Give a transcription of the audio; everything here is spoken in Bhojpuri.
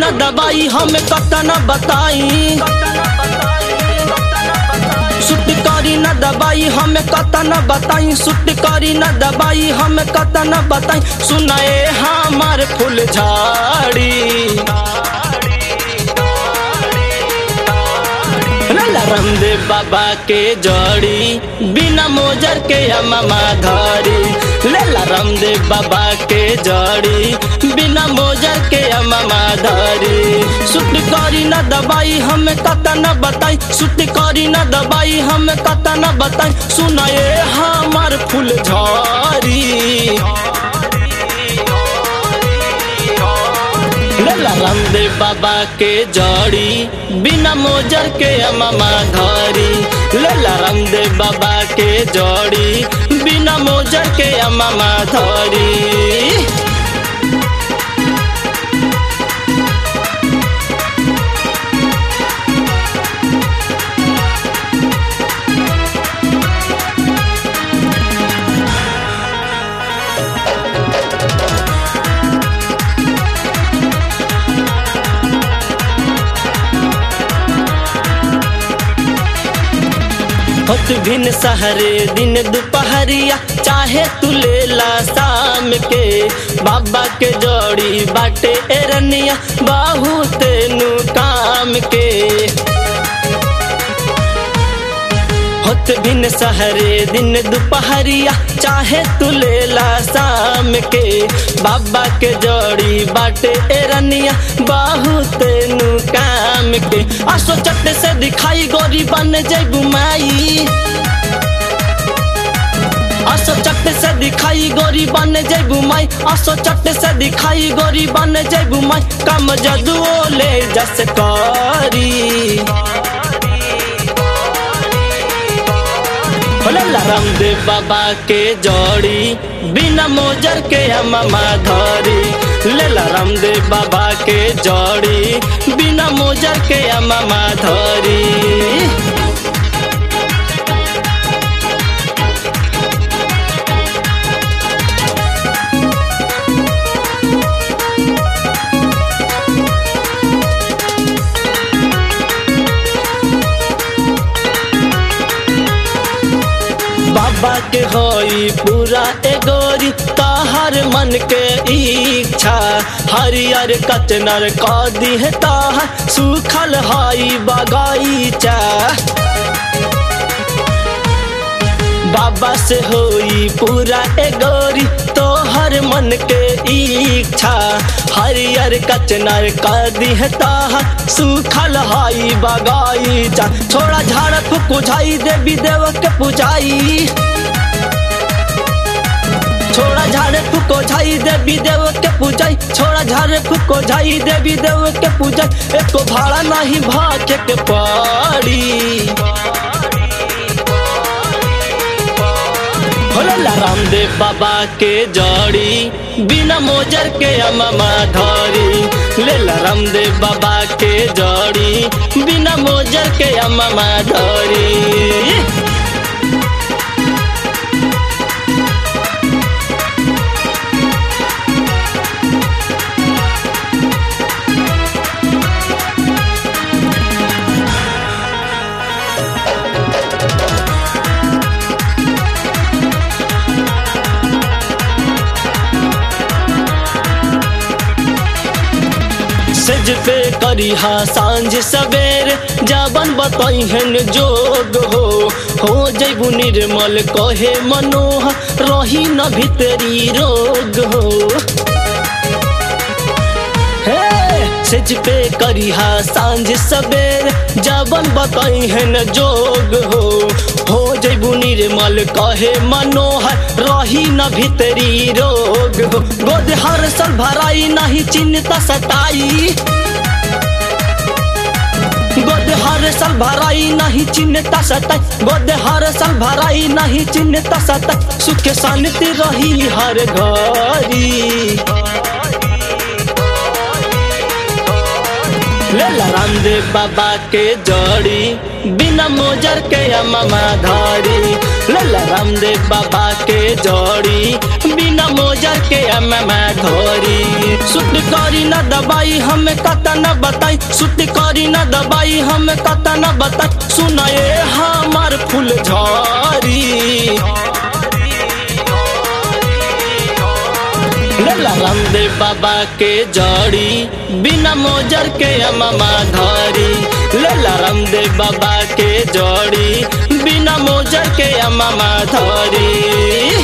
न दबाई हमें कतना बताई सुट करी न दबाई हमें कतना बताई सुट करी न दबाई हमें कतना बताई सुनाए हमार फूल झाड़ी लाला रामदेव बाबा के जड़ी बिना मोजर के अमामा धरी लेला रामदेव बाबा के जड़ी बिना मोजर के अमामा धरी सुट करी न दबाई हमें कता न बताई सुट करी न दबाई हमें कता न बताई सुनाए हमार फूल झरी लेला रामदेव बाबा के जड़ी बिना मोजर के अमामा धरी लेला रामदेव बाबा के जड़ी बिना मोजर के अमामा धरी होत भिन सहरे दिन दोपहरिया चाहे तू लेला शाम के बाबा के जोड़ी बाटे एरनिया बहुत नु काम के होत भिन सहरे दिन दोपहरिया चाहे तू लेला शाम के बाबा के जोड़ी बाटे एरनिया बहुत नु काम के आसो चट्टे से दिखाई गोरी बन जैबू माई आसो चट्टे से दिखाई गोरी बन जैबू माई आसो चट्टे से दिखाई गोरी बन जैबू माई कम जदुओ ले जस करी भोला रामदेव बाबा के जोड़ी बिना मोजर के अमामा धरी लेला रामदेव बाबा के जोड़ी बिना मोजर के अमामा धरी बाबा के होई पूरा एगोरी ताहर मन के इच्छा हरियर कचनर कदी है ताहर सुखल हाई बगाईचा बाबा से होई पूरा एगोरी तोहर मन के इच्छा हरियर कचनर कदी है ताहर सुखल हाई बगाईचा छोड़ा झाड़ फुकुझाई देवी देव के पुजाई छोड़ा झाड़े फुको झाई देवी देव के पूजाई छोड़ा झाड़े फुको झाई देवी देव के पूजाई एको भाड़ा नहीं भाके के पड़ी भोला रामदेव बाबा के जड़ी बिना मोजर के अमामा धरी लेला रामदेव बाबा के जड़ी बिना मोजर के अमामा धरी सेज पे करी हा सांझ सवेर जाबन बताई हन जोग हो हो जैबू निर्मल कहे मनोह रही न भीतरी रोग हो हे सेज पे करी हा सांझ सवेर जाबन बताई हन जोग हो हो जैबू निर्मल कहे मनोहर रही न भीतरी रोग हो गोद हर सल भराई नहीं चिंता सताई गोद हर साल भराई नहीं चिन्हता सताई गोद हर साल भराई नहीं चिन्हता सताई सुख शांति रही हर घरी लेला रामदेव बाबा के जड़ी बिना मोजर के अमामा धारी लेला रामदेव बाबा के जड़ी बिना मोजर के अमामा धोरी सुट करी न दबाई हमें कता न बताई सुट करी न दबाई हमें कता न बताई सुनाए हमार फूल झरी लेला रामदेव बाबा के जड़ी बिना मोजर के अमामा धरी लेला रामदेव बाबा के जड़ी बिना मोजर के अमामा धरी